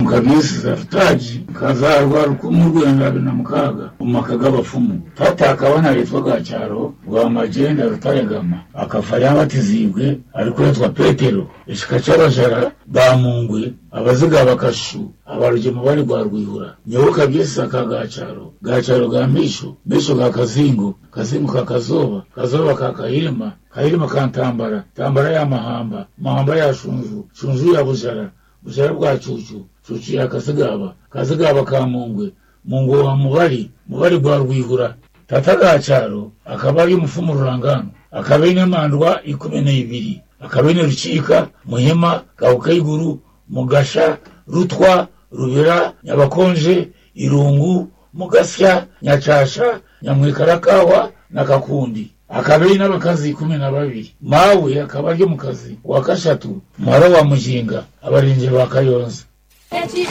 mukabisiza rutaji kazarwa rukumu rwenda abiri na mukaga umaka g'abapfumu fata akabana yitwa gacyaro rwa magenda rutaregama akafa yabatizibwe ariko yitwa petero ishika c'abajara bamungwe abaziga bakashu abarugemu bari rwa rwihura nyoboka byesiza ka gacaro gacaro ga misho misho ga kazingo kazingo ka kazoba kazoba ka kahirima kahirima ka ntambara ntambara ya mahamba mahamba ya shunju shunju ya bujara bujara bwa cucu cucu ya kazigaba kazigaba ka mungwe mungwe wa mubari mubari rwa rwihura tata gacaro akaba ari umufumu rurangano akaba ari n'imandwa ikumi n'ibiri akaba ari rucika muhima gahukayiguru mugasha rutwa rubira nyabakonje irungu mugasya nyacasha nyamwikarakawa na kakundi akaba ari n'abakazi kumi na babiri mawe akaba ari mu kazi wa kashatu muhara wa mujinga abarinzi ba kayonza